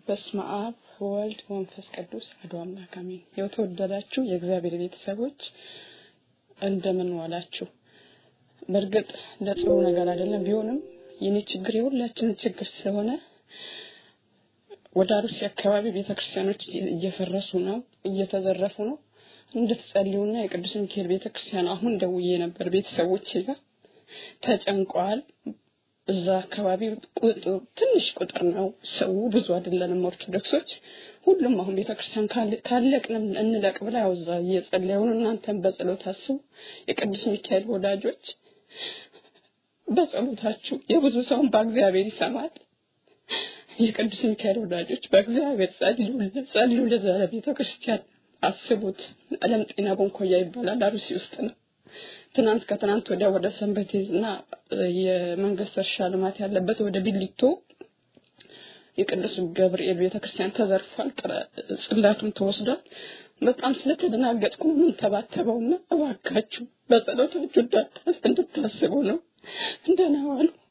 በስመ አብ ወልድ ወንፈስ ቅዱስ አሐዱ አምላክ አሜን። የተወደዳችሁ የእግዚአብሔር ቤተሰቦች እንደምን ዋላችሁ? በእርግጥ ለጥሩ ነገር አይደለም፣ ቢሆንም የኔ ችግር የሁላችንም ችግር ስለሆነ ወደ አሩሲ አካባቢ ቤተክርስቲያኖች እየፈረሱ ነው፣ እየተዘረፉ ነው። እንድትጸልዩና የቅዱስ ሚካኤል ቤተክርስቲያን አሁን ደውዬ ነበር ቤተሰቦች ጋር ተጨንቀዋል። እዛ አካባቢ ትንሽ ቁጥር ነው፣ ሰው ብዙ አይደለንም ኦርቶዶክሶች። ሁሉም አሁን ቤተክርስቲያን ካለቅንም እንለቅ ብላ ያው እዛ እየጸለዩ ነው። እናንተም በጸሎት አስቡ። የቅዱስ ሚካኤል ወዳጆች በጸሎታችሁ የብዙ ሰውን በእግዚአብሔር ይሰማል። የቅዱስ ሚካኤል ወዳጆች በእግዚአብሔር ጸልዩ፣ ጸልዩ ለዛ ቤተክርስቲያን አስቡት። አለም ጤና ቦንኮያ ይባላል አሩሲ ውስጥ ነው። ትናንት ከትናንት ወዲያ ወደ ሰንበቴ እና የመንግስት እርሻ ልማት ያለበት ወደ ቢሊቶ የቅዱስ ገብርኤል ቤተክርስቲያን ተዘርፏል። ጽላቱም ተወስዷል። በጣም ስለተደናገጥኩ ነው ምን ተባተበውና እባካችሁ በጸሎታችሁ እንድታስቡ ነው። እንደና ዋሉ።